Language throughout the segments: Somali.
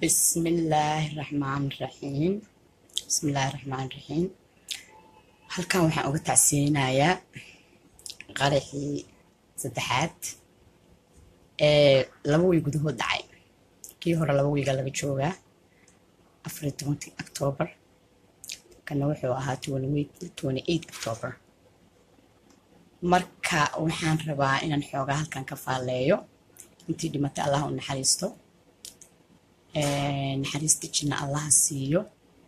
بسم الله الرحمن الرحيم بسم الله الرحمن الرحيم halkan waxaan uga tacsiyeynayaa qaraxii saddexaad ee laba wiil gudahood dhacay kii hore laba wiilga laga joogaa afar iyo tobankii octoobar kana wuxuu ahaa twenty eight octoobar marka waxaan rabaa inaan xoogaa halkan ka faalleeyo intii dhimatay allah u naxariisto naxariista jinna allaha siiyo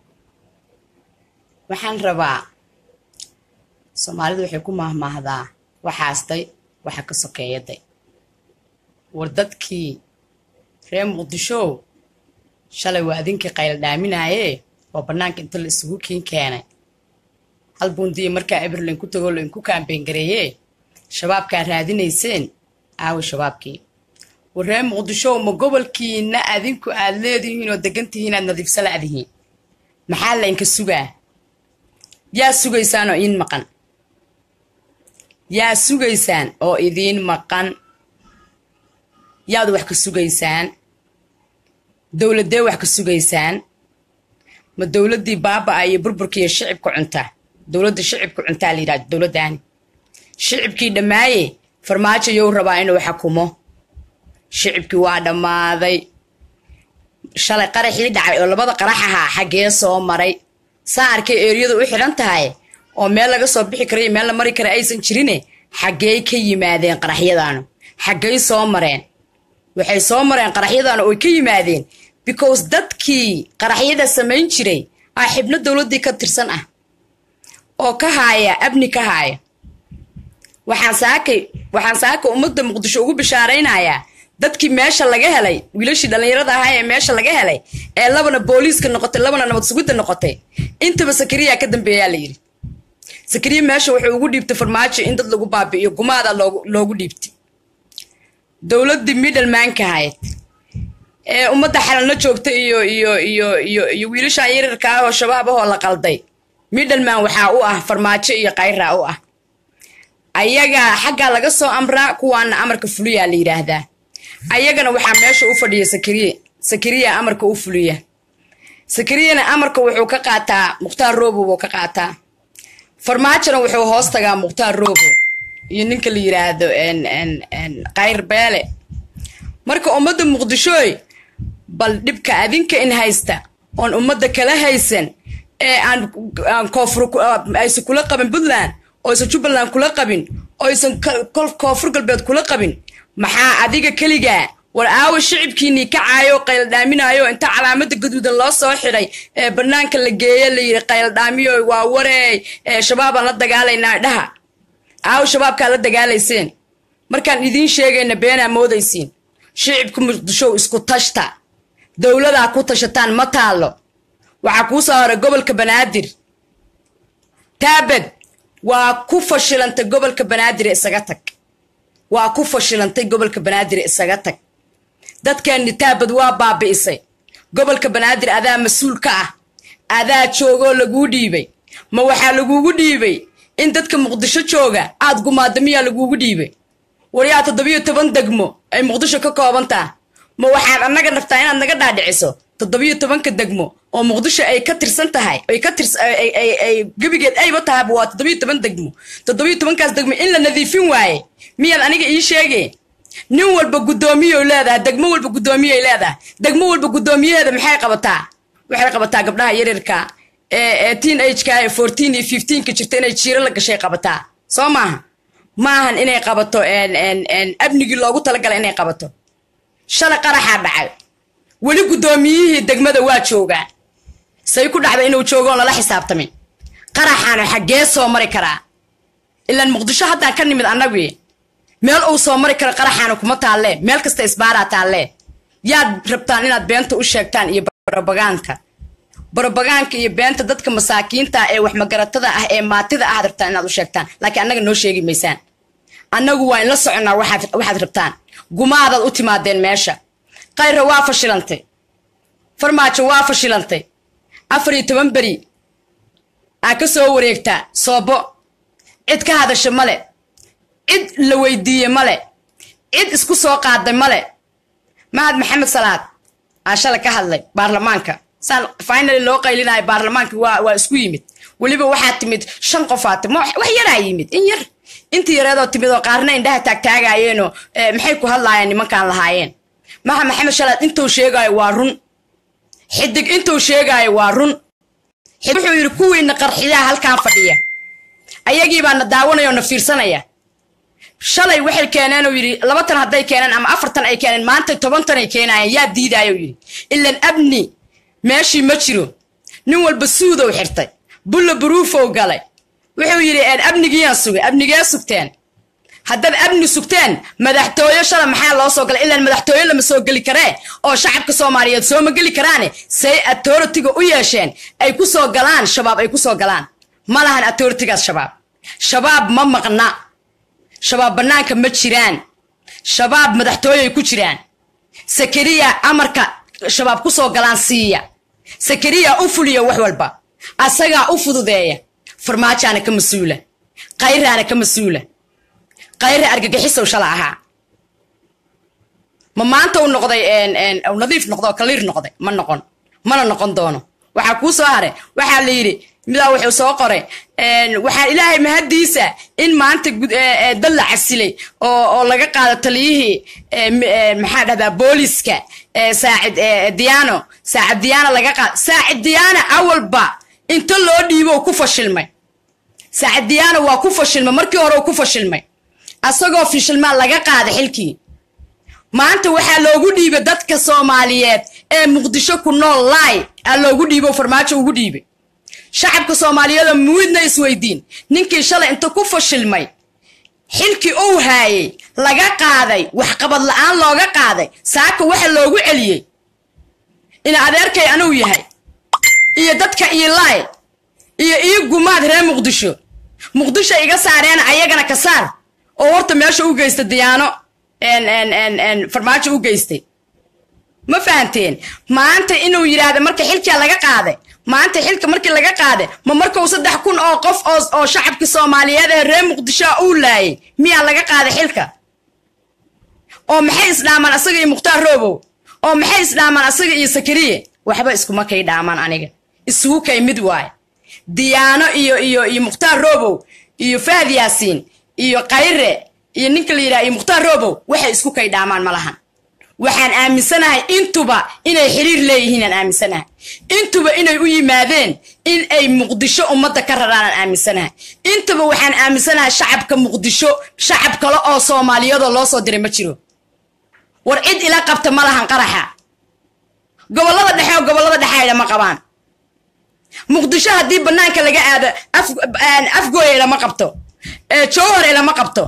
waxaan rabaa soomaalidu waxay ku maahmaahdaa waxaastay waxa ka sokeeyaday war dadkii reer muqdishow shalay waa idinkii qayl dhaaminaaye oo bannaanka inta la isugu kiin keenay hal bundiya markaa eberlin ku tagoo lainku kaambeyn gareeye shabaabkaa raadinayseen aawi shabaabkii war reer muqdishow ma gobolkiina adinku aad leedihiin oo degan tihiin aad nadiifsa la'dihiin maxaa laynka sugaa yaa sugaysaan oo idiin maqan yaa sugaysaan oo idiin maqan yaad wax ka sugaysaan dowladee wax ka sugaysaan ma dowladdii baaba-a iyo burburkiiyo shicibka cunta dowladda shicibka cuntaa la yidhahdo dowladdaani shicibkii dhammaaye farmaajo yow rabaa inuu xakumo shicibkii waa dhammaaday shalay qaraxii dhacay oo labada qarax ahaa xaggee soo maray saa arkay eeriyadu u xidhan tahay oo meel laga soo bixi kara iyo meel la mari kara aysan jirine xaggey ka yimaadeen qaraxyadaanu xaggey soo mareen waxay soo mareen qaraxyadaanu oy ka yimaadeen because dadkii qaraxyada samayn jiray aa xibno dowladdii ka tirsan ah oo ka haaya abni ka haaya waxaan saakay waxaan saaka ummadda muqdisho ugu bishaaraynayaa dadkii meesha laga helay wiilashii dhallinyarada ahaa ee meesha laga helay ee labana booliiska noqotay labana nabad sugidda noqotay intaba sakariyaa ka dambeeyaa la yidhi sakariya meesha wuxuu ugu dhiibtay farmaajo in dad lagu baabi'iyo gumaada loogu dhiibtay dowladdii middlemanka ahayd ee ummadda xalalna joogta iyo iyo iyo iyo iyo wiilashan yarirka ah oo shabaab ahoo la qalday middleman waxaa u ah farmaajo iyo kayraa u ah ayagaa xaggaa laga soo amraa kuwaana amarka fuliyaa la yidhaahdaa ayagana waxaa meesha u fadhiya sakariye sakariya amarka u fuliya sakariyana amarka wuxuu ka qaataa mukhtaar roobo buu ka qaataa farmaajona wuxuu hoos tagaa mukhtaar roobo iyo ninka la yidhaahdo kayr beele marka ummadda muqdishooy bal dhibka adinka in haysta oon ummadda kala haysan ee aan koofur aysan kula qabin puntland oysan jubbaland kula qabin oysan koonfur galbeed kula qabin maxaa adiga keligaa war aawa shicibkiinii kacaayo qayldhaaminaayo inta calaamada gaduudan loo soo xidhay ee banaanka la geeye layidhi qayldhaamiyo waa wareey ee shabaabaan la dagaalaynaa dhaha aawa shabaabkaa la dagaalayseen markaan idiin sheegayna beenaa moodaysiin shicibka muqdishow isku tashta dowladaa ku tashataan ma taallo waxaa kuu soo horay gobolka banaadir taabad waa ku fashilantay gobolka banaadir isaga tag waa ku fashilantay gobolka banaadir isaga tag dadkeenni taabad waa baabi'isay gobolka banaadir adaa mas-uul ka ah adaa joogoo laguu dhiibay ma waxaa laguugu dhiibay in dadka muqdisho jooga aad gumaadda miyaa laguugu dhiibay waryaa toddobiyo toban degmo ay muqdisho ka koobantaa ma waxaad annaga rabtaa inaad naga dhaadhiciso toddobiyo tobanka degmo oo muqdisho ay ka tirsan tahay ay ka tirs ay gebigeed ayba tahayba waa toddobiyo toban degmo toddobiyo tobankaas degmo in la nadiifin waaye miyaad aniga ii sheegeen nin walba guddoomiyoy leedahay degmo walba guddoomiyay leedahay degmo walba guddoomiyaheeda maxay qabataa waxay qabataa gabdhaha yaryarka ee teen ageka ee fourteen iyo fifteenka jirta inay jiiro la gashay qabataa soo maaha maahan inay qabato abnigii loogu talagalay inay qabato shalay qaraxaa dhacay weli guddoomiyihii degmada waa joogaa say ku dhacda inuu joogoon lala xisaabtamin qaraxaana xaggee soo mari karaa ilaan muqdisho haddaan ka nimid annagii meel uu soo mari karo qaraxaana kuma taallee meel kasta isbaaraa taallee yaad rabtaan inaad beenta u sheegtaan iyo barobagaanka barobagaanka iyo beenta dadka masaakiinta ee waxmagaratada ah ee maatida ahaad rabtaan inaad u sheegtaan laakiin annaga noo sheegi maysaan annagu waa inla soconnaa waxaad rabtaan gumaadaad u timaadeen meesha kayra waa fashilantay farmaajo waa fashilantay afar iyo toban beri aa ka soo wareegtaa soobo cid ka hadasha male cid la weydiiye male cid isku soo qaaday male mahad maxamed salaad aan shala ka hadlay baarlamaanka saan finally loo qaylinayo baarlamaanka waa waa isku yimid weliba waxaa timid shan qofaa tim wax yaraa yimid in yar intii yareedoo timid oo qaarna indhaha taagtaagayeenoo maxay ku hadlaayeen nimankaan lahaayeen maha maxamed shalaad intuu sheegaayo waa run xidig intuu sheegaayo waa run wuxuu yidhi kuwiina qarxiyaa halkaan fadhiya ayagiibaa na daawanaya oo na fiirsanaya shalay waxay keeneen uu yidhi laba tan hadday keeneen ama afartan ay keeneen maanta toban tan ay keenayeen yaa diidaayou yidhi ilan abni meeshii ma jiro nin walba suudow xirtay bulla buruufow galay wuxuu yidhi abnigiyaan sugay abnigee sugteen haddaad abni sugteen madaxtooyo shala maxaa loo soo galay ilaan madaxtooyo lama soo geli karee oo shacabka soomaaliyeed sooma geli karaane say authoritiga u yeesheen ay ku soo galaan shabaab ay ku soo galaan ma lahan authoritigaas shabaab shabaab ma maqna shabaab bannaanka ma jiraan shabaab madaxtooyoay ku jiraan sakariya amarka shabaab ku soo galaan siiya sakariya u fuliya wax walba asagaa u fududeeya farmaajaana ka mas-uula khayraana ka mas-uula khayra argagixisow shala ahaa ma maanta u noqday nadiif noqdo oo kaliir noqday ma noqon mana noqon doono waxaa kuu soo haray waxaa la yidhi midaa wuxuu soo qoray waxaa ilaahay mahaddiisa in maanta dad la casilay oo laga qaado taliyihii maxaa dhahdaa booliska saacid diyaano saacid diyaana laga qaado saacid diyaana awalba inta loo dhiibo ku fashilmay saacid diyaana waa ku fashilmay markii hore ku fashilmay asagoo fishilmaa laga qaada xilkii maanta waxaa loogu dhiibay dadka soomaaliyeed ee muqdisho ku nool laay aa loogu dhiibo farmaajo ugu dhiibay shacabka soomaaliyeedoo muidna isweydiin ninkii shalay inta ku fashilmay xilkii uu haayay laga qaaday waxqabad la-aan looga qaaday saaka waxa loogu celiyey in adeerkay anuu yahay iyo dadka iilaay iyo ii gumaad reer muqdisho muqdisho iga saareena ayagana ka saar oo horta meesha u geysta diyaano farmaajo u geystay ma fahanteen maanta inuu yidhaahda marka xilkia laga qaaday maanta xilka markii laga qaaday ma markuu saddex kun oo qof oo shacabkii soomaaliyeed ee reer muqdishoa uu laayay miyaa laga qaaday xilka oo maxay isdhaamaan asaga iyo mukhtaar roobow oo maxay isdhaamaan asaga iyo sakariye waxba iskuma kay dhaamaan aniga isugu kay mid waay diyaano iyo iyo iyo mukhtaar roobow iyo fahad yaasiin iyo kayre iyo ninka la yidhaha iyo mukhtaar roobow waxay isku kay dhaamaan ma lahan waxaan aaminsanahay intuba inay xiriir leeyihiin aan aaminsanahay intuba inay u yimaadeen in ay muqdisho ummadda ka raraanaan aaminsanahay intuba waxaan aaminsanahay shacabka muqdisho shacab kale oo soomaaliyadoo loo soo diray ma jiro war cid ila qabta ma lahan qaraxa gobollada dhexe oo gobollada dhexayda ma qabaan muqdisho haddii bannaanka laga aado afgooya ilama qabto jowhar ilama qabto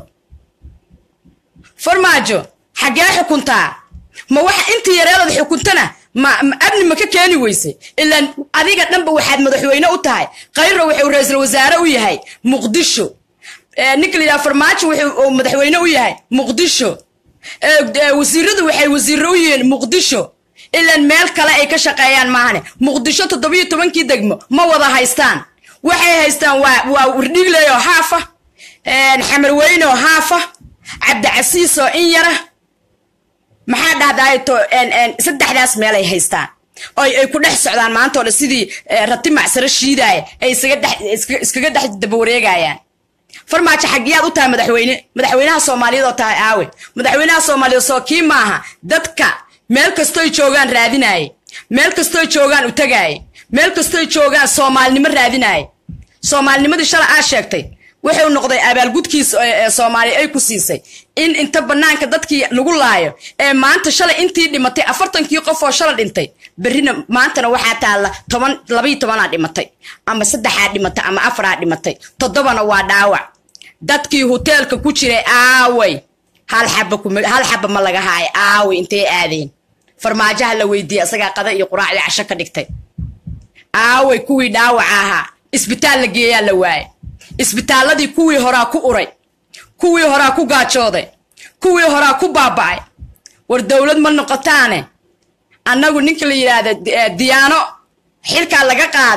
farmaajo xaggee xukuntaa ma waxa intii yareedood xukuntana ma abni ma ka keeni weysay ilaan adiga dhanba waxaad madaxweyne u tahay khayra wuxuu ra-iisul wasaare u yahay muqdisho ninka la yidhaha farmaajo wuxuu madaxweyne u yahay muqdisho wasiiradu waxay wasiiro u yihiin muqdisho ilaan meel kale ay ka shaqeeyaan maahane muqdisho toddobiyo tobankii degmo ma wada haystaan waxay haystaan waa waa wardhigley oo haafa xamarweyne oo haafa cabdicasiis oo in yara maxaa dhahdaay to saddexdaas meel ay haystaan oo ay ku dhex socdaan maanta oo dhan sidii rati macsaro shiidaaya ay iskaga dhex dabawareegayaan farmaajo xagiyaad u tahay madaxweyne madaxweynaha soomaaliyeed oo tahay aawe madaxweynaha soomaaliyeed soo kii maaha dadka meel kastoy joogaan raadinaaye meel kastoy joogaan u tagaaye meel kastoy joogaan soomaalinimo raadinaaye soomaalinimadii shala aa sheegtay wuxuu noqday abaalgudkiis ee soomaaliya ay ku siisay in inta bannaanka dadkii lagu laayo ee maanta shalay intii dhimatay afartankii qof oo shala dhintay berrina maantana waxaa taalla toban labayo tobanaa dhimatay ama saddexaa dhimatay ama afaraa dhimatay toddobana waa dhaawac dadkii hoteelka ku jiray aaway hal xaba hal xaba ma laga haayo aaway intay aadeen farmaajaha la weydiiyey asagaa qada iyo quraacdii casho ka dhigtay aaway kuwii dhaawaca ahaa isbitaal la geeyaa la waayay isbitaalladii kuwii horaa ku uray kuwii horaa ku gaajooday kuwii horaa ku baaba'ay war dowlad ma noqotaane annagu ninka la yidhaahda diyaano xilkaa laga qaaday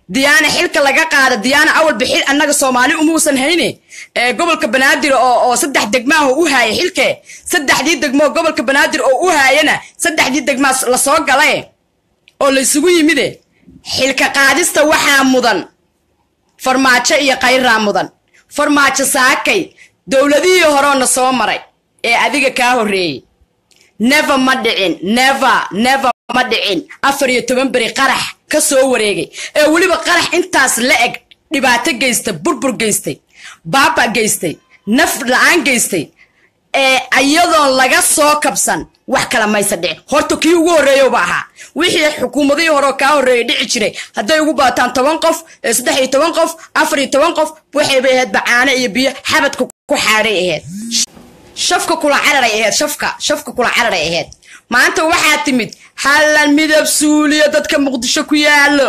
diyaana xilka laga qaada diyaana awalba xil annaga soomaali umuusan hayne ee gobolka banaadir oo oo saddex degmaaho u haaya xilke saddexdii degmoo gobolka banaadir oo u haayana saddexdii degmaa lasoo galae oo la isugu yimide xilka qaadista waxaa mudan farmaajo iyo kayraa mudan farmaajo saakay dowladihii horeona soo maray ee adiga kaa horreeyey never ma dhicin never never ma dhicin afar iyo toban beri qarax ka soo wareegay ee weliba qarax intaas la eg dhibaato geystay burbur geystay baaba geystay naf la-aan geystay ee iyadoon laga soo kabsan wax kala maysa dhicin horta kii ugu horreeyowba ahaa wixii xukuumadihii horeoo kaa horreeyay dhici jiray hadday ugu baataan toban qof saddex iyo toban qof afar iyo toban qof waxaybay ahayd bacaano iyo biyo xabadka ku xaadhay ahayd shafka kula cararay ahayd shafka shafka kula cararay ahayd maanta waxaa timid hallan midab suuliyo dadka muqdisho ku yaalo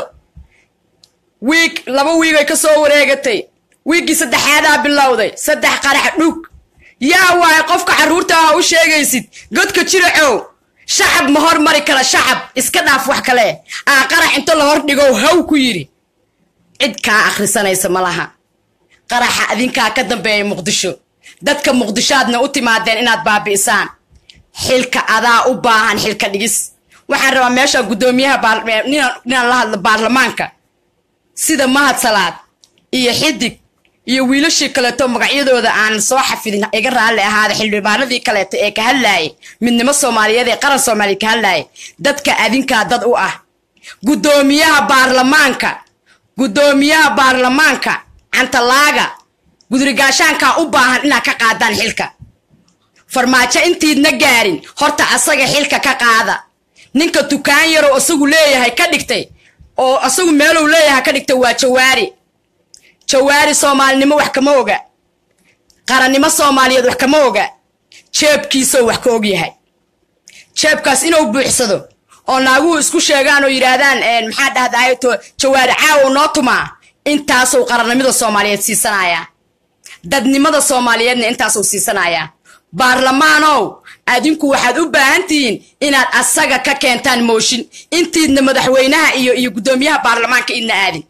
wiig laba wiigay ka soo wareegatay wiiggii saddexaadaa bilowday saddex qarax dhug yaa waaye qofka carruurta ah u sheegaysid godka jiracow shacab ma hormari kara shacab iska dhaaf wax kale aa qarax inta la hor dhigow haw ku yidhi cid kaa akhrisanaysa ma laha qaraxa adinkaa ka dambeeya muqdisho dadka muqdishoaadna u timaadeen inaad baabi'isaan xilka adaa u baahan xilka dhigis waxaan rabaa meesha guddoomiyaha ninaan la hadlo baarlamaanka sida mahad salaad iyo xidig iyo wiilashii kaleeto magacyadooda aan soo xafidin iga raalli ahaada xildhibaanadii kaleeto ee ka hadlaayay midnimo soomaaliyeed ee qaran soomaaliya ka hadlaayay dadka adinkaa dad u ah guddoomiyaha baarlamaanka guddoomiyaha baarlamaanka cantalaaga gudrigaashaankaa u baahan inaad ka qaadaan xilka farmaajo intiidna gaarin horta asaga xilka ka qaada ninka dukaan yarow asagu leeyahay ka dhigtay oo asagu meelow leeyahay ka dhigtay waa jawaari jawaari soomaalinimo wax kama oga qarannimo soomaaliyeed wax kama oga jeebkiisoo wax ka og yahay jeebkaas inuu buuxsado oo naaguhu isku sheegaan oo yidhaahdaan maxaa dhahdaay to jawaari caawow noo tumaa intaasuu qarannimada soomaaliyeed siisanayaa dadnimada soomaaliyeedna intaasuu siisanayaa baarlamaanow adinku waxaad u baahan tihiin inaad asaga ka keentaan mooshin intiidna madaxweynaha iyo iyo guddoomiyaha baarlamaanka idna aadin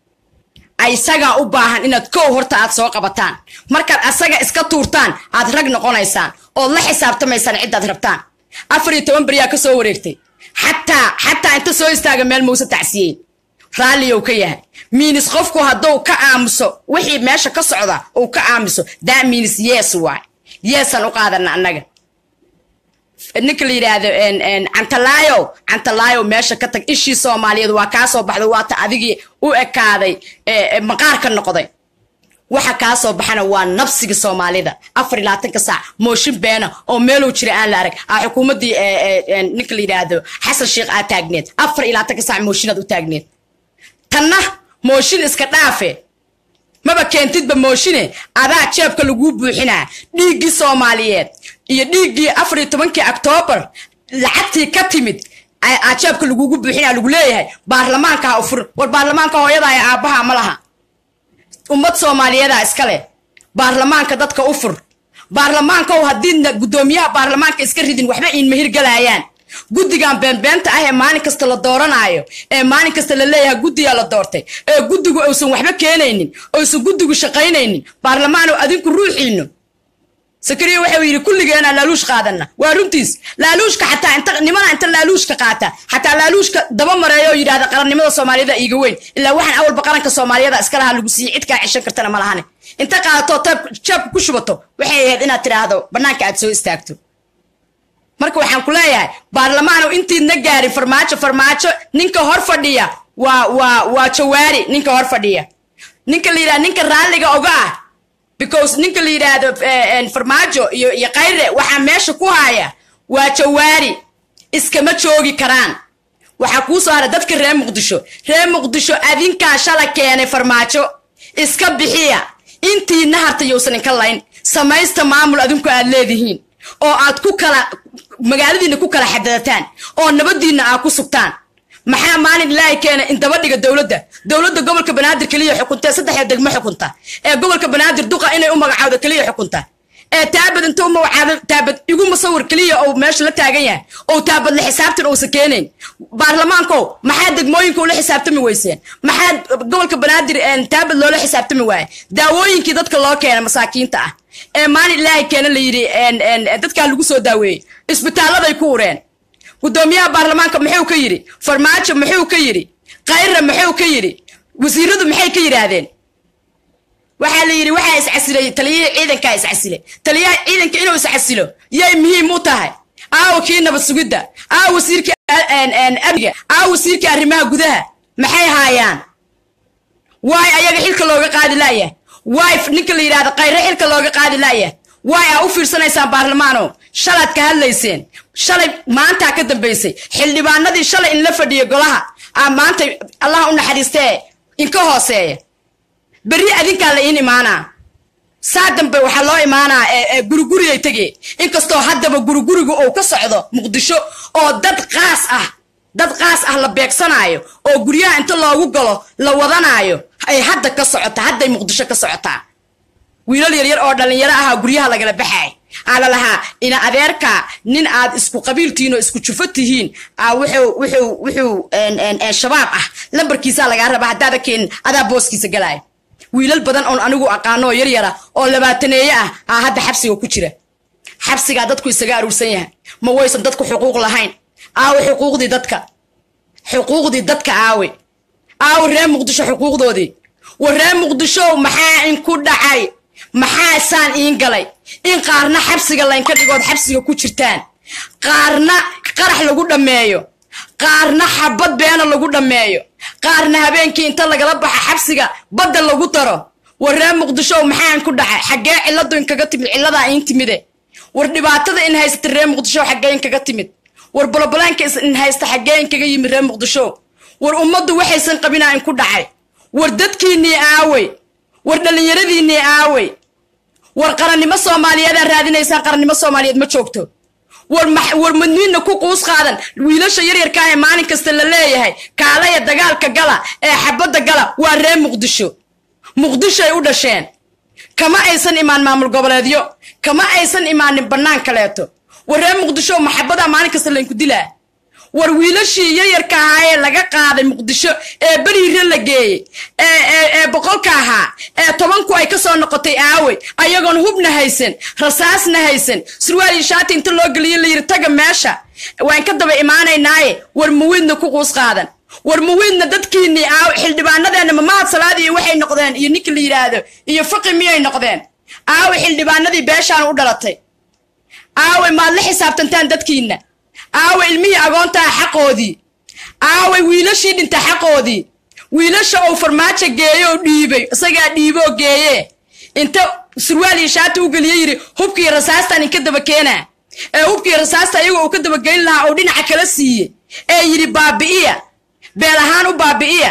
isagaa u baahan inaad kow horta aad soo qabataan markaad asaga iska tuurtaan aad rag noqonaysaan ood la xisaabtamaysaan ciddaad rabtaan afar iyo toban beriyaa ka soo wareegtay xataa xataa inta soo istaaga meel mausa tacsiyeyn raalliyow ka yahay miinis qofku hadduu ka aamuso wixii meesha ka socda uu ka aamuso daa miinis yes waay yeesaan u qaadana annaga ninka la yidhaahdo cantalaayow cantalaayow meesha ka tag ishii soomaaliyeed waa kaa soo baxday waata adigii u ekaaday maqaarka noqday waxa kaa soo baxana waa nabsiga soomaalida afar iyo labaatanka saac mooshin beena oo meelow jira aan la arag aa xukuumaddii ninka la yidhaahdo xasan sheekh aad taagneed afar iyo labaatanka saac mooshin aad u taagneed tanna mooshin iska dhaafe maba keentidba mooshine adaa jeebka laguu buuxinaa dhiiggii soomaaliyeed iyo dhiiggii afar iyo tobankii oktoobar lacagtii ka timid aa jeebka lagugu buuxinaa lagu leeyahay baarlamaanka ha u fur war baarlamaanka hooyada ee aabbaha ma laha ummad soomaaliyeedaa iska leh baarlamaanka dadka u fur baarlamaankow haddiidna guddoomiyaha baarlamaanka iska ridin waxba iinma hirgalayaan guddigan beenbeenta ah ee maalin kasta la dooranaayo ee maalin kasta la leeyahay guddigaa la doortay ee guddigu uusan waxba keenaynin oysan guddigu shaqaynaynin baarlamaanow adinku ruuxiino sakariya waxau yidhi kulligeenaa laaluush qaadana waa runtiis laaluushka xataa inta nimana inta laaluushka qaata xataa laaluushka daba mareeyo oo yidhahda qarannimada soomaaliyada iiga weyn ilaa waxaan awalba qaranka soomaaliyada iska lahaa lagu siiyey cid kaa cishan kartana ma lahane inta qaadato jeebka ku shubato waxay ahayd inaad tidhaahdo bannaanka aad soo istaagto marka waxaan ku leeyahay baarlamaanow intiidna gaarin farmaajo farmaajo ninka hor fadhiya waa waa waa jawaari ninka hor fadhiya ninka la yidhahda ninka raalliga oga ah because ninka la yidhaahdo farmaajo iyo iyo kayre waxaa meesha ku haya waa jawaari iskama joogi karaan waxaa kuu soo hara dadka reer muqdisho reer muqdisho adinkaa shala keenay farmaajo iska bixiya intiina harta yowsan inka layn samaysta maamul adinku aad leedihiin oo aad ku kala magaaladiina ku kala xadadataan oo nabadiina aad ku sugtaan maxaa maalin ilaahay keena in daba dhiga dowladda dowladda gobolka banaadir keliya xukunta saddexda degmo xukunta ee gobolka banaadir duqa inay u magacaawdo keliya xukunta ee taabad inta uma wacaado taabad igu musawir keliya oo meesha la taagan yahay oo taabad la xisaabtan uusa keenayn baarlamaankow maxaa degmooyinka ula xisaabtami weyseen maxaa gobolka banaadir taabad loola xisaabtami waaye daawooyinkii dadka loo keena masaakiinta ah ee maalin ilaahay keena la yidhi dadkaa lagu soo daaweeyey isbitaalladay ku ureen guddoomiyaha baarlamaanka muxuu ka yidhi farmaajo muxuu ka yidhi khayra muxuu ka yidhi wasiiradu maxay ka yidhaahdeen waxaa la yidhi waxaa iscasilay taliyihii ciidankaa iscasilay taliyaha ciidanka inuu iscasilo yay muhiim u tahay aawo kii nabad sugidda aawo wasiirkii amniga aawo wasiirkii arrimaha gudaha maxay haayaan waay ayaga xilka looga qaadi laayah waay ninka la yidhahdo khayre xilka looga qaadi laayah waay aa u fiirsanaysaan baarlamaano shalaad ka hadlayseen shalay maantaa ka dambaysay xildhibaanadii shalay in la fadhiyo golaha aa maanta allah u naxariistee inka hooseeya berri adinkaa la iin imaanaa saa dambe waxaa loo imaanaa gurigurigay tegee inkastoo haddaba guriguriga uu ka socdo muqdisho oo dad qaas ah dad qaas ah la beegsanaayo oo guryaha inta loogu galo la wadanaayo ay hadda ka socota hadday muqdisho ka socotaa wiilal yaryar oo dhallinyaro ahaa guryaha lagala baxaay aa la lahaa ina adeerka nin aad isku qabiiltihiin oo isku jufo tihiin wuxuu wuxuu wuxuu shabaab ah lambarkiisaa lagaa rabaa haddaada keenin adaa booskiisa galaayo wiilal badan oon anigu aqaano oo yaryara oo labaataneeye ah aa hadda xabsiga ku jira xabsigaa dadku isaga aruursan yahay ma waysan dadku xuquuq lahayn aawe xuquuqdii dadka xuquuqdii dadka aawe aawe ree muqdisho xuquuqdoodii war ree muqdishow maxaa inku dhacay maxaa saan iin galay in qaarna xabsiga laynka dhigood xabsiga ku jirtaan qaarna qarax lagu dhammeeyo qaarna xabad beena lagu dhammeeyo qaarna habeenkii inta lagala baxa xabsiga badda lagu daro war ree muqdishow maxaa inku dhacay xaggee cilladu inkaga timid cilladaa iin timide war dhibaatada in haysata ree muqdishow xaggee inkaga timid war bolobolaanka in haysta xaggee inkaga yimid ree muqdishow war ummaddu waxaysan qabinaa inku dhacay war dadkiinnii aawey war dhallinyaradiinnii aawey war qarannimo soomaaliyeedaa raadinaysaan qarannimo soomaaliyeed ma joogto war war madniinna ku quus qaadan wiilasha yaryarkaa ee maalin kasta la leeyahay kaalaya dagaalka gala ee xabadda gala waa ree muqdisho muqdishoay u dhasheen kama aysan imaan maamul goboleedyo kama aysan imaanin bannaan kaleeto war ree muqdisho maxabadaa maalin kasta laynku dilaa war wiilashii yaryarka ahaa ee laga qaaday muqdisho ee beriire la geeyey ee boqolka ahaa ee tobanku ay ka soo noqotay aawey ayagoon hubna haysan rasaasna haysan surwaal iyo shaati inta loo geliyo layidhi taga meesha waan ka daba imaanaynaaye war muwiidna ku quus qaadan war muwiidna dadkiinnii aawe xildhibaanadeenna mamahad salaad iyo waxay noqdeen iyo ninka la yidhaahdo iyo faqi miyay noqdeen aawe xildhibaanadii beeshaan u dhalatay aawe maad la xisaabtantaan dadkiinna aawe ilmihii agoontaa xaqoodii aawe wiilashii dhinta xaqoodii wiilasha uu farmaajo geeye oo dhiibay isagaa dhiiboo geeye inta surwaal iyo shaati u geliye yidhi hubkii rasaastaan inka daba keenaa ee hubkii rasaasta iyagoo uu ka dabagelin lahaa uu dhinaca kala siiye ee yidhi baabi'iya beel ahaan u baabi'iya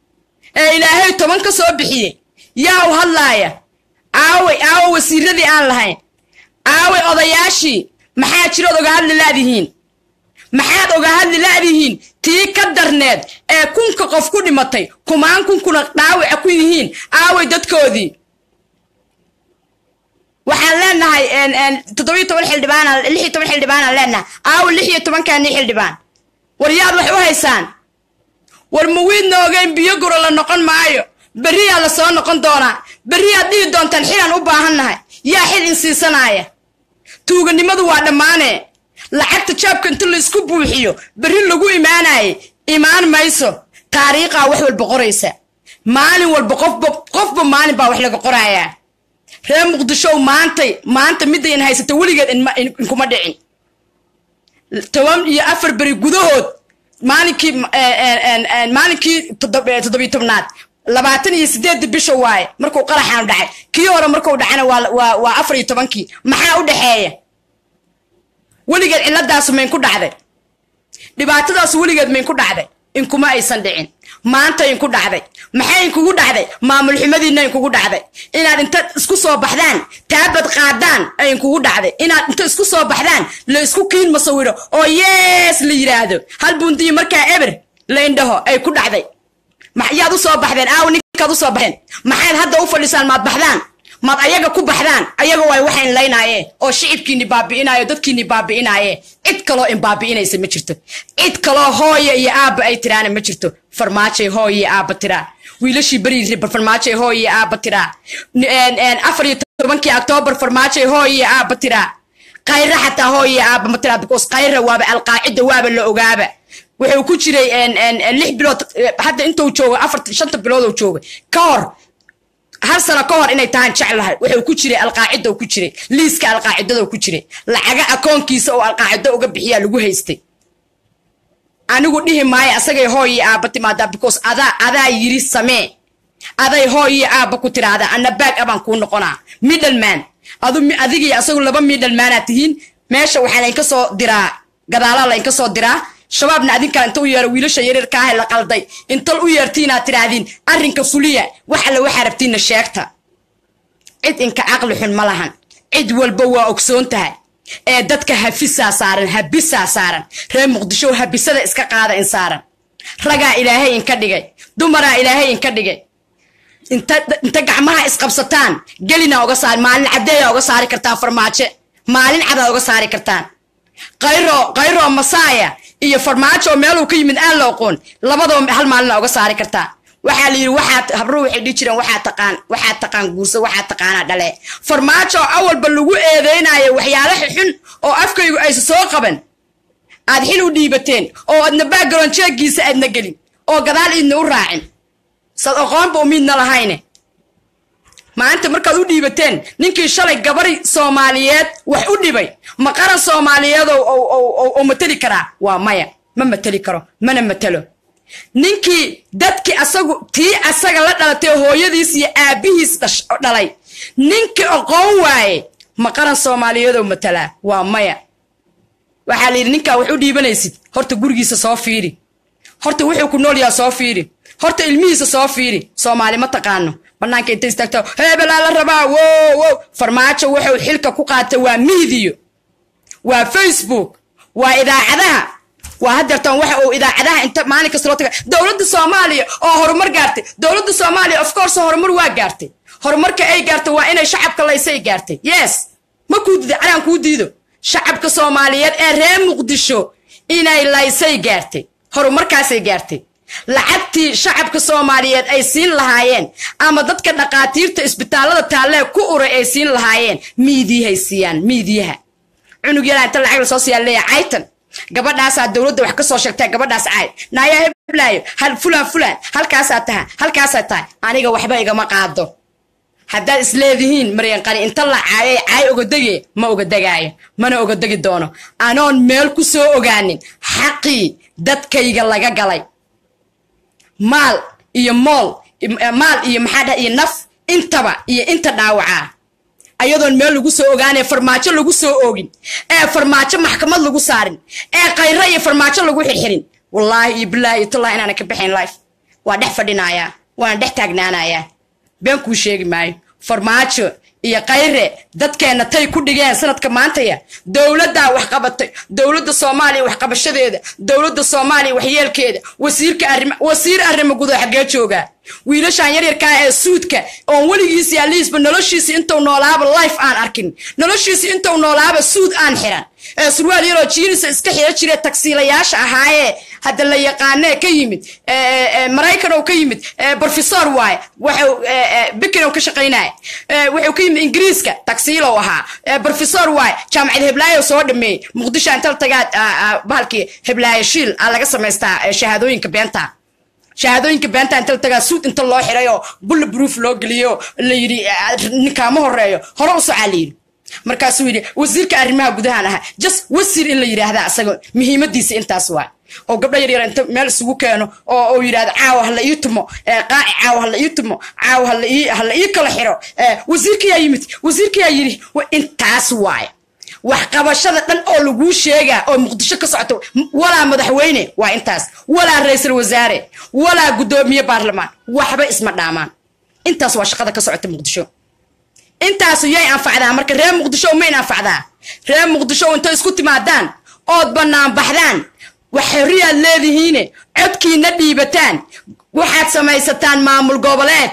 ee ilaahay toban ka soo bixiyey yaa u hadlaaya aawey aawe wasiiradii aan lahayn aawey odayaashii maxaa jirood oga hadli laadihiin maxaad oga hadli laadihiin tii ka darneed ee kunka qof ku dhimatay kumaan kunkuna dhaawaca ku yihiin aawey dadkoodii waxaan leenahay toddobiyo toban xildhibaan lix iyo toban xildhibaanaan leenahay aawe lix iyo tobankaanii xildhibaan war yaad wax u haysaan war muwiidna ogeyn biyo guro la noqon maayo berriyaa la soo noqon doonaa berriyaad dhihi doontaan xilaan u baahannahay yaa xil in siisanaaya tuuganimadu waa dhammaanee lacagta jaabka inta la isku buuxiyo berri lagu imaanaye imaan mayso taariikhaa wax walba qoraysa maalin walba qofba qofba maalin baa wax laga qorayaa reer muqdishow maantay maanta middayn haysata weligeed inkuma dhicin toban iyo afar beri gudahood maalinkii maalinkii toddobiyo tobnaad labaatan iyo sideedda bisha waaye markuu qaraxaanu dhacay kii hore markuu dhacana waa afar iyo tobankii maxaa u dhexeeya weligeed cilladaasu maynku dhacday dhibaatadaasu weligeed maynku dhacday inkuma aysan dhicin maanta inku dhacday maxay inkugu dhacday maamul xumadiinna inkugu dhacday inaad inta isku soo baxdaan taabad qaadaan ay inkugu dhacday inaad inta isku soo baxdaan la isku kiin masawiro oo yees la yidhaahdo hal bundiyi markaa eber la indhaho ay ku dhacday yaad u soo baxdeen aaw ninkaad u soo baxeen maxaad hadda u fadhisaan maad baxdaan maad ayaga ku baxdaan ayaga waay waxayn laynaayeen oo shicibkiini baabi'inaayo dadkiini baabi'inaaye cid kaloo in baabi'inaysa ma jirto cid kaloo hooya iyo aabba ay tiraana ma jirto farmaajay hooya iyo aabba tiraa wiilashii beri farmaajay hooya iyo aabba tiraa afar iyo tobankii octoobar farmaajay hooya iyo aabba tiraa kayra xataa hooya iyo aabba ma tiraa because kayra waaba alqaacida waaba la ogaaba wuxuu ku jiray lix bilood hadda intuu joogo afar shanta bilood uu jooga ka hor hal sano ka hor inay tahaan jeclahay wuxuu ku jiray alqaacida ku jiray liiska alqaacidada ku jiray lacaga akoonkiisa oo alqaacido uga bixiyaa lagu haystay anigu dhihi maayo asagay hooyi aabba timaadaa because adaa adaa yiri samee aday hooyi aabba ku tiraahdaa anna baag abaan kuu noqonaa middleman adu adigii asagu laba middlemanaa tihiin meesha waxaa laynka soo diraa gadaalaa laynka soo diraa shabaabna adinkaa inta u yeero wiilasha yaryarka ah la qalday intal u yeertiinaad tidhaahdiin arrinka fuliya wax alle waxaa rabtiinna sheegta cid inka caqli xun ma lahan cid walba waa ogsoon tahay ee dadka hafisaa saaran habisaa saaran reer muqdisho habisada iska qaada in saaran ragaa ilaahay inka dhigay dumaraa ilaahay inka dhigay inta gacmaha isqabsataan gelina oga saar maalin caddeeya oga saari kartaan farmaajo maalin cadaa oga saari kartaan qayro qayro masaaya iyo farmaajo meeluu ka yimid aan la oqoon labadoo hal maalina oga saari kartaa waxaa la yidhi waxaad habruhu waxay dhihi jireen waxaa taqaan waxaa taqaan guursa waxaa taqaanaa dhale farmaajo awalba lagu eedeynayo waxyaalo xun oo afkaygu aysa soo qaban aad xil u dhiibateen oo adna background jeegiisa aadna gelin oo gadaal idna u raacin sad aqoonba umiidna lahayne maanta markaad u dhiibateen ninkii shalay gabari soomaaliyeed wax u dhibay ma qaran soomaaliyeed oo mateli karaa waa maya ma mateli karo mana matelo ninkii dadkii asagu tii asaga la dhalatay hooyadiis iyo aabbihiis dhalay ninkii aqoon waaye ma qaran soomaaliyeed oo matelaa waa maya waxaa la yidhi ninkaa wax u dhiibanaysid horta gurigiisa soo fiiri horta wuxuu ku nool yaha soo fiiri horta ilmihiisa soo fiiri soomaali ma taqaano banaanka inta istaagto hebelaa la rabaa wow wow farmaajo wuxuu xilka ku qaata waa miidiyo waa facebook waa idaacadaha waa hadeertan waxa uu idaacadaha inta maalin kasta loo taga dowladda soomaaliya oo horumar gaartay dowladda soomaaliya of course horumar waa gaartay horumarka ay gaartay waa inay shacabka laysay gaartay yes ma kuu diido canaan kuu diido shacabka soomaaliyeed ee reer muqdisho inay laysay gaartay horumarkaasay gaartay lacagtii shacabka soomaaliyeed ay siin lahaayeen ama dadka dhaqaatiirta isbitaallada taallee ku uray ay siin lahaayeen miidiyahay siiyaan miidiyaha cunug yaraa inta lacag lasoo siiyaa leeya caytan gabadhaasaa dowladda wax ka soo sheegtaa gabadhaas caay naayaa heblaayo hal fulaan fulaan halkaasaa taha halkaasaa tahay aniga waxba igama qaado haddaad isleedihiin maryanqani inta la caayay caay ogadege ma ogadegaayo mana ogadegi doono anoon meel ku soo ogaanin xaqii dadkayga laga galay maal iyo mool maal iyo maxaa dhah iyo naf intaba iyo inta dhaawacaa ayadoon meel lagu soo ogaanee farmaajo lagu soo oogin ee farmaajo maxkamad lagu saarin ee kayro iyo farmaajo lagu xirxirin wallaahi iyo bilaahi iyo tallahi inaana ka baxayn life waa dhex fadhinayaa waana dhex taagnaanayaa been kuu sheegi maayo farmaajo iyo kayre dadkeenna tay ku dhigeen sanadka maantaya dowladdaa wax qabatay dowladda soomaaliya waxqabashadeeda dowladda soomaaliya waxyeelkeeda wasiirka arrim wasiir arrimo gudo xaggee joogaa wiilashan yaryarkaa ee suudka oon weligiisi aliisba noloshiisi intuu noolaaba life aan arkin noloshiisi intuu noolaaba suud aan xiran ee surwaal yaroo jiinisa iska xira jire tagsiilayaasha ahaayee hadda la yaqaanee ka yimid maraykan oo ka yimid brofesor waaye waxuu bikin ka shaqaynaya wuxuu ka yimid ingiriiska tagsiilow ahaa brofesor waaye jaamacad heblaayo soo dhameeyey muqdisho intal tagaad bahalkii heblaayo shiil aa laga samaystaa shahaadooyinka beenta shahaadooyinka beenta inta la tagaa suud inta loo xiray oo bulla proof loo geliyo la yidhi ninkaama horeeyo hore u socaa la yidhi markaasuu yidhi wasiirka arrimaha gudahan ahaa just wasiir in la yidhaahda asaga muhiimadiisa intaas waay oo gabdho yaryar inta meel isugu keeno oo uu yidhahdo caawa hala ii tumo qaaci caawa hala ii tumo caawa hala ii hala ii kala xiro wasiirkayaa yimid wasiirkayaa yidhi intaas waay waxqabashada dhan oo laguu sheegaa oo muqdisho ka socoto walaa madaxweyne waa intaas walaa ra-iisul wasaare walaa guddoomiye baarlamaan waxba isma dhaamaan intaas waa shaqada ka socota muqdisho intaasu yay anfacdaa marka reer muqdisho mayn anfacdaa reer muqdisho intay isku timaadaan ood bannaan baxdaan wax xorriyaad leedihiine codkiina dhiibataan waxaad samaysataan maamul goboleed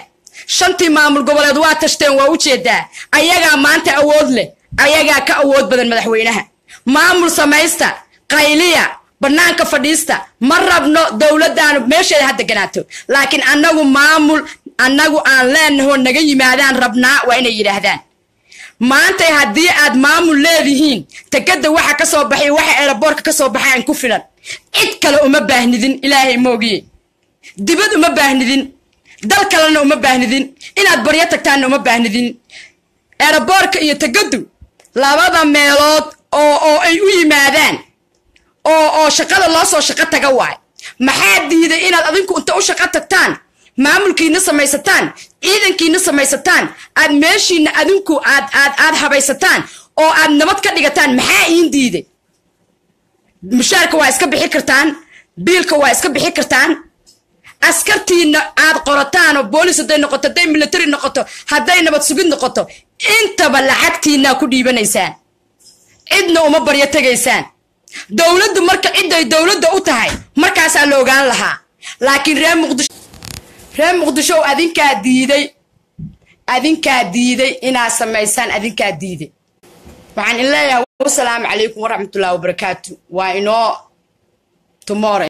shantii maamul goboleed waa tashteen waa u jeedaa ayagaa maanta awood leh ayagaa ka awood badan madaxweynaha maamul samaysta qayliya bannaanka fadhiista ma rabno dowladdaanu meesheeda ha deganaato laakiin annagu maamul annagu aan leenahoo naga yimaadaan rabnaa waa inay yidhaahdaan maantay haddii aad maamul leedihiin tegada waxa ka soo baxay waxa eeraboorka ka soo baxaan ku filan cid kale uma baahnidin ilaahay moogiye dibad uma baahnidin dal kalena uma baahnidin inaad baryo tagtaanna uma baahnidin eeraboorka iyo tegadu labada meelood oo oo ay u yimaadaan oo oo shaqada loo soo shaqo taga waay maxaa diiday inaad adinku inta u shaqo tagtaan maamulkiina samaysataan ciidankiina samaysataan aad meeshiina adinku aad aad aad habaysataan oo aad nabad ka dhigataan maxaa iin diiday mushaarka waa iska bixi kartaan biilka waa iska bixi kartaan askartiina aad qorataan oo boolis hadday noqoto hadday military noqoto hadday nabad sugid noqoto intaba lacagtiinaa ku dhiibanaysaan cidna uma baryo tegaysaan dowladdu marka ciday dowladda u tahay markaasaa la ogaan lahaa laakiin reer muqdisho reer muqdisho adinkaa diiday adinkaa diiday inaad samaysaan adinkaa diiday waxaan in leeyahay wasalaamu calaykum waraxmatullahi wabarakaatu waa inoo tomorrow